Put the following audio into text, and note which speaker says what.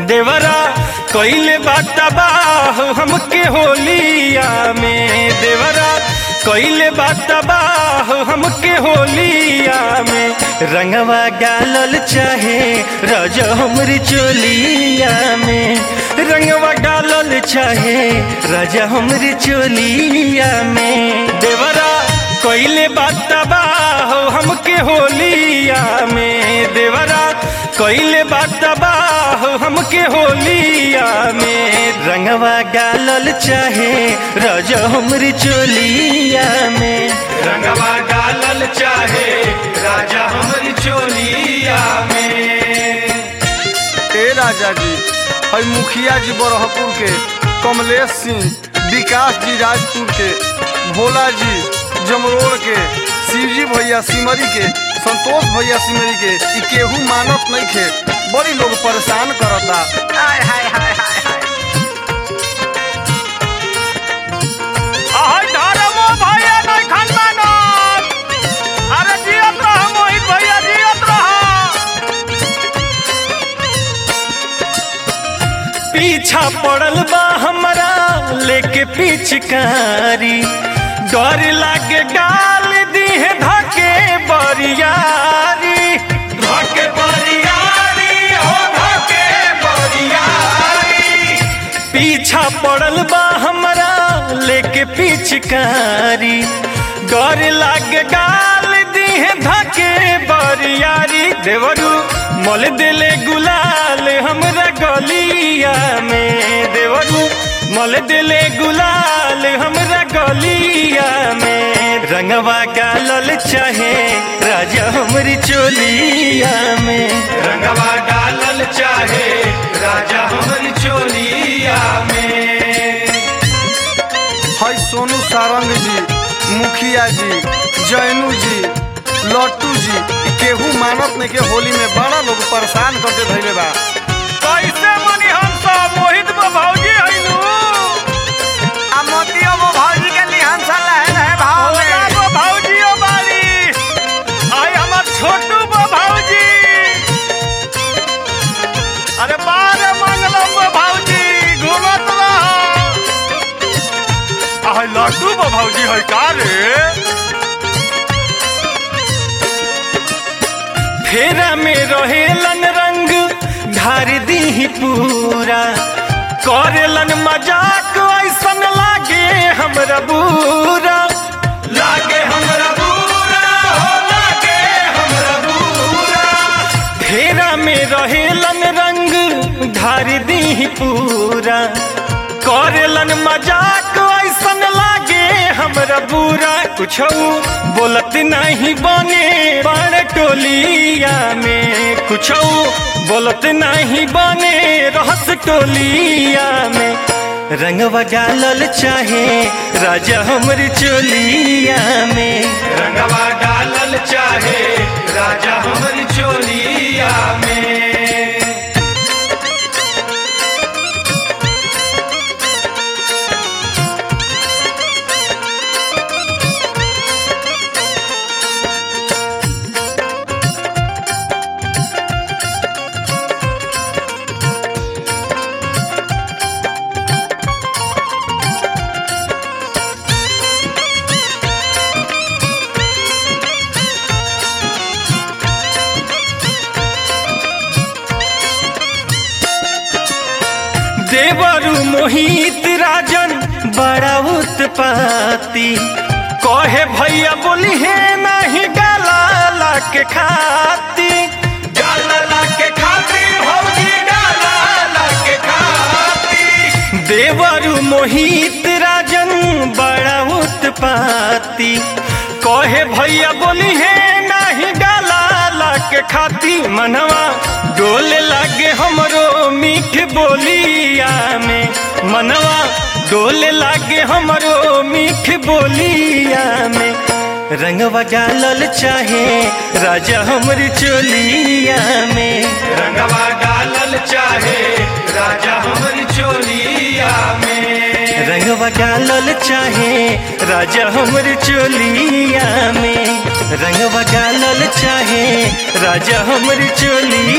Speaker 1: देवरा कइले बाटा बाह हमके होलिया में देवरा कइले बाटा बाह हमके होलिया में रंगवा गालल चाहे रज हमरी चोलिया में रंगवा गालल चाहे राजा हमरी चोलिया में देवरा कइले बाटा बाह हमके होलिया में देवरा कइले बाटा बाह हमके होलिया में रंगवा गालल चाहे रज हमरी चोलिया में
Speaker 2: रंगवा डालल चाहे राजा हमरी चोलिया में
Speaker 3: ए राजा जी हई मुखिया जी बरहपुर के कमलेश सिंह विकास जी राजपुर के भोला जी जमरोड़ के शिवजी भैया सिमरी के संतोष भैया सिमरी के ई केहू मानत नहीं खे बड़ी लोग परेशान करता हाय हाय हाय हाय हाय
Speaker 1: आहै धरमो भैया नै खनमानत अरे जियत रह मोहित भैया जियत रह पीछा पड़ल बा हमरा लेके पिचकारी डर लागे गाल दीहे धके बरियारी
Speaker 2: धके बरियारी हो धके बरियारी
Speaker 1: पीछा पड़ल बा हमरा लेके पिचकारी डर लागे गाल दीहे धके बरियारी देवरू मल दिले गुलाल हमरा गलिया में देवरू मल दिले गुलाल हमरा गलिया में रंगवा गालल चाहे राजा हमरी चोलिया में
Speaker 2: रंगवा डालल चाहे राजा हमरी चोलिया में
Speaker 3: हई सोनू सारंग जी मुखिया जी जैनू जी लट्टू जी ई केहू मानत नहीं के होली में बड़ा लोग परेशान करके धैले बा
Speaker 1: कैसे मनी हम सब मोहित बा भौजी हइनु
Speaker 3: आ मोतियो वो भौजी के लिहान सा लहर है भाव
Speaker 1: ओला बा भौजियो बारी आई हमर छोटू बा भौजी अरे बारे मंगलम बा भौजी घूमत रह आई लड्डू बा भौजी है का रे फेरा में रहेलन रंग ढार दी पूरा करेलन मजाक ऐसन लागे हमरा बुरा
Speaker 2: लागे हमरा बुरा हो लागे हमरा बुरा
Speaker 1: फेरा में रहेलन रंग ढार दी पूरा करेलन मजाक ऐसन लागे हमरा बुरा कुछ बोलत नहीं बने बड़ टोलिया में कुछ बोलत नहीं बने रहस टोलिया में रंगवा डालल चाहे राजा हमरी चोलिया में
Speaker 2: रंगवा डालल चाहे राजा हमरी चोलिया में
Speaker 1: देवरु मोहित राजन बड़ा उत्पाती कहे भैया बोली है नहीं गाला के खाती
Speaker 2: डालला के खातिर भौजी डालला के खातिर
Speaker 1: देवरु मोहित राजन बड़ा उत्पाती कहे भैया बोली है नहीं गाला के खाती मनवा डोले लागे हमरो मीठ बोलिया में मनवा डोले लागे हमरो मीठ बोलिया में रंगवा डालल चाहे राजा हमरी चोलिया में
Speaker 2: रंगवा डालल चाहे राजा हमरी चोलिया में
Speaker 1: रंगवा डालल चाहे राजा हमर चोलिया में रंगवा डालल चाहे राजा हमर चोलिया